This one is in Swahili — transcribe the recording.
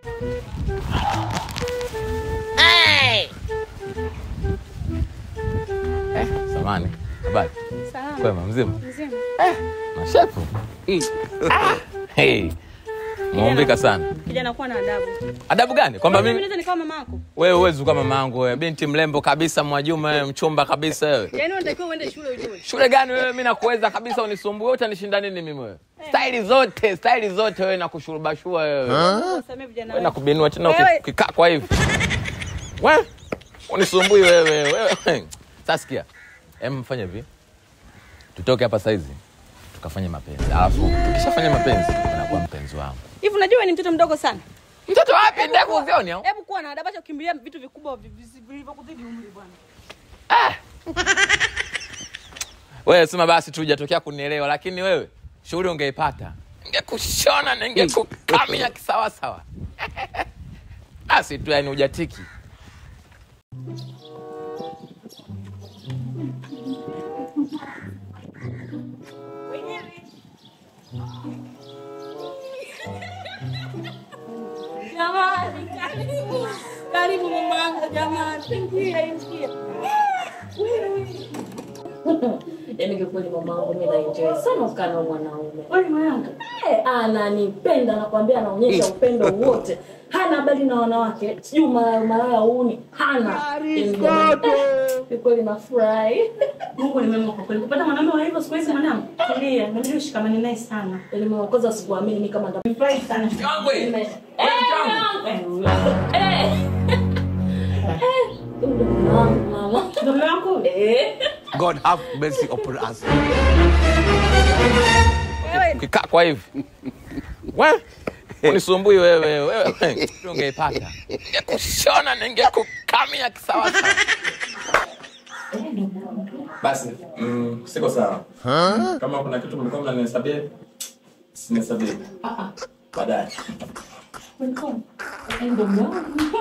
Eh, samani. Habari. Salama. Kwema mzima? Mzima. Mashepu. Ah, hey. Muumbika sana. Kijana kuwa na adabu. Adabu gani? Kwamba Mimi mimi naweza nikawa mama yako. wewe uwezi kama mamangu wewe, binti mrembo kabisa, Mwajuma wewe, mchumba kabisa wewe. Yaani unatakiwa uende shule ujue. Shule gani wewe? Mimi nakuweza kabisa, unisumbue wote, nishinda nini mimi wewe? Staili zote, staili zote wewe nakushurubashua wewe. Wasamee vijana Wewe wewe. nakubinua tena Wewe- uki- ukikaa kwa hivi. Wewe unisumbui wewe wewe. Sasa sikia. Em mfanye hivi. Tutoke hapa saizi. Tukafanye mapenzi. Alafu tukishafanya mapenzi unakuwa mpenzi wangu. Hivi unajua wewe ni mtoto mdogo sana. Mtoto wapi ndevu uzioni au? Hebu kuwa na adabu acha kukimbilia vitu vikubwa vi- vi- vilivyokuzidi umri bwana. Wewe sema basi tu hujatokea kunielewa, lakini wewe shughuli ungeipata, ningekushona na ningekukamia kisawasawa. Basi tu yani hujatiki. Jamani, karibu. Karibu mama jamani. Ingia, ingia. Yaani kiukweli mamangu mimi naenjoy sana kukaa na mwanaume. Wewe mwanangu. Eh, ananipenda nakwambia anaonyesha upendo wote. Hana habari na wanawake. Sijui malaya malaya uni. Hana. Yaani jamani, eh, Kiukweli nafurahi. Mungu ni mwema kwa kweli. Kupata mwanaume wa hivyo siku hizi mwanangu. Tulia, inabidi ushikamane naye sana. Yaani mama kwanza sikuamini mimi kama ndo Nimefurahi sana. Yangu hii. Eh, Eh, eh. Eh, ndio mwanangu, mama. Ndugu yangu. Eh. God have mercy upon us. Wewe Ukikaa kwa hivi. Wewe unisumbui wewe wewe. Tu ungeipata. Ningekushona na ningekukamia kisawasawa. Basi, mm, siko sawa. Kama kuna kitu mlikuwa mnanihesabia, sinihesabie. Baadaye. Ndio mwanangu.